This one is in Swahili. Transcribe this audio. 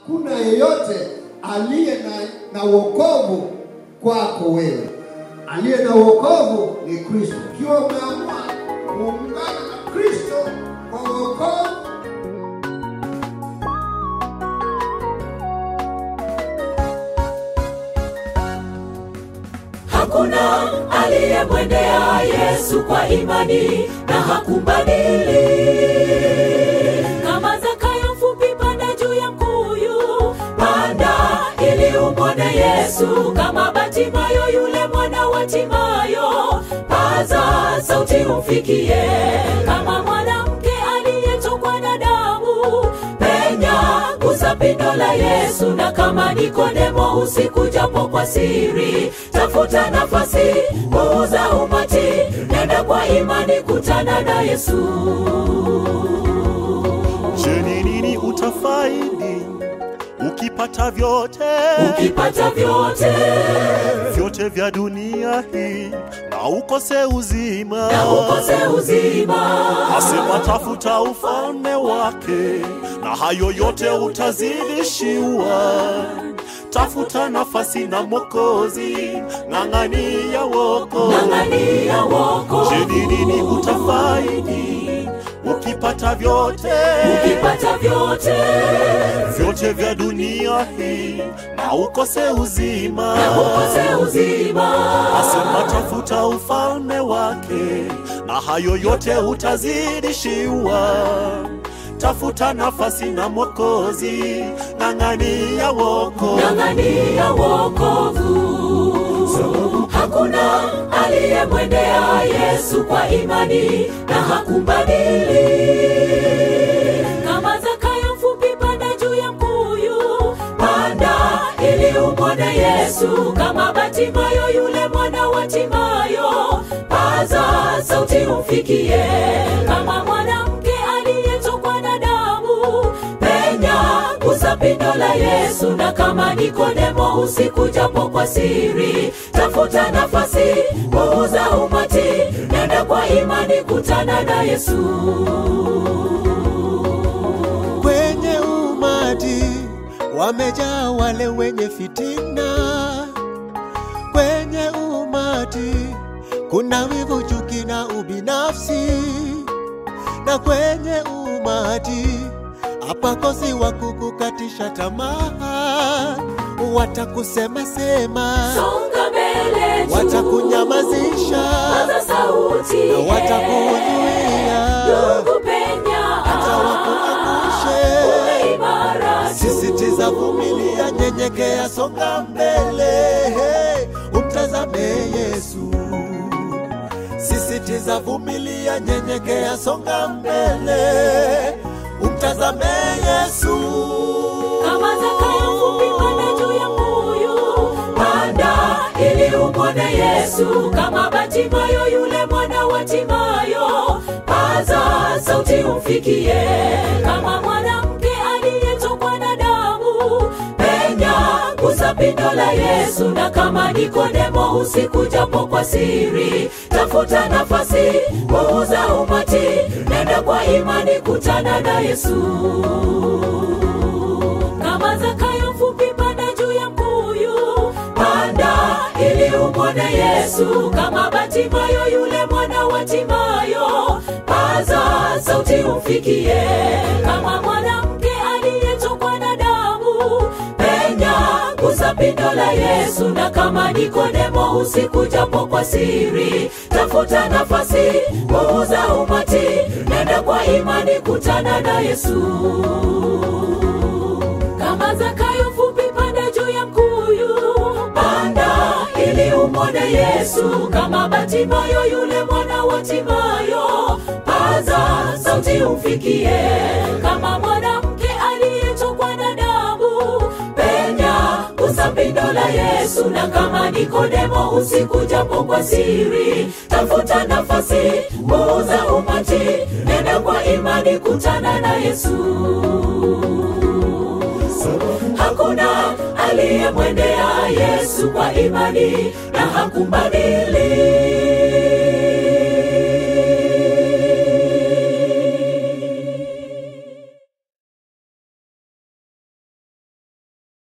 hakuna yeyote aliye na, na wokovu kwako wewe. Aliye na wokovu ni Kristo. Ukiwa umeamua kuungana na Kristo kwa wokovu Hakuna aliyemwendea Yesu kwa imani na hakumbadili. Kama Zakayo mfupi, panda juu ya mkuyu, panda ili umwone Yesu. Kama Batimayo yule mwana wa Timayo, paza sauti umfikie. Kama mwanamke aliyetokwa na damu, penya gusa pindo la Yesu. Na kama Nikodemo usiku japo kwa siri, tafuta nafasi, puuza umati, nenda kwa imani, kutana na Yesu. Je, ni nini utafaidi ukipata vyote Ukipata vyote vyote vya dunia hii na ukose uzima? na ukose uzima, Asema tafuta ufalme wake na hayo yote utazidishiwa. Tafuta nafasi na Mwokozi, ng'ang'ania woko. ng'ang'ania wokovu. Je, ni nini utafaidi ukipata vyote Ukipata vyote vyote vya dunia hii na ukose uzima? na ukose uzima, Asema tafuta ufalme wake na hayo yote utazidishiwa. Tafuta nafasi na Mwokozi, ng'ang'ania woko. ng'ang'ania wokovu. Hakuna aliyemwendea Yesu kwa imani na hakumbadili. Kama Zakayo mfupi, panda juu ya mkuyu, panda ili umwone Yesu. Kama Batimayo yule mwana wa Timayo, paza sauti umfikie. Kama mwanamke aliyetokwa na damu, penya gusa pindo la Yesu. Na kama Nikodemo usiku japo kwa siri, tafuta nafasi, puuza umati, nenda kwa imani, kutana na Yesu. kwenye umati wamejaa wale wenye fitina. Kwenye umati kuna wivu, chuki na ubinafsi, na kwenye umati hapakosi wa kukukatisha tamaa, watakusema sema, Songa mbele juu, watakunyamazisha paza sauti, na watakuzuia ndugu penya, hata wakuangushe. uwe imara Sisitiza, vumilia, nyenyekea, songa mbele, hey, umtazame Yesu. Sisitiza, vumilia, nyenyekea, songa mbele, umtazame Yesu. kama Zakayo mfupi, panda juu ya mbuyu, panda ili umwone Yesu. Kama Batimayo yule mwana wa Timayo, paza sauti umfikie. Kama mwanamke aliyetokwa na damu, penya gusa pindo la Yesu. Na kama Nikodemo usiku japo kwa siri, tafuta nafasi, puuza umati, nenda kwa imani, kutana na Yesu kama Zakayo mfupi, panda juu ya mkuyu, panda ili umwone Yesu. Kama Batimayo yule mwana wa Timayo, paza sauti umfikie. Kama mwanamke aliyetokwa na damu, penya gusa pindo la Yesu. Na kama Nikodemo usiku japo kwa siri, tafuta nafasi, puuza umati, nenda kwa imani, kutana na Yesu kama Zakayo mfupi, panda juu ya mkuyu, panda ili umwone Yesu. Kama Batimayo yule mwana wa Timayo, paza sauti umfikie. Kama mwanamke aliyetokwa na damu, penya gusa pindo la Yesu. Na kama Nikodemo usiku japo kwa siri, tafuta nafasi, puuza umati, nenda kwa imani, kutana na Yesu. Hakuna aliyemwendea Yesu kwa imani na hakumbadili.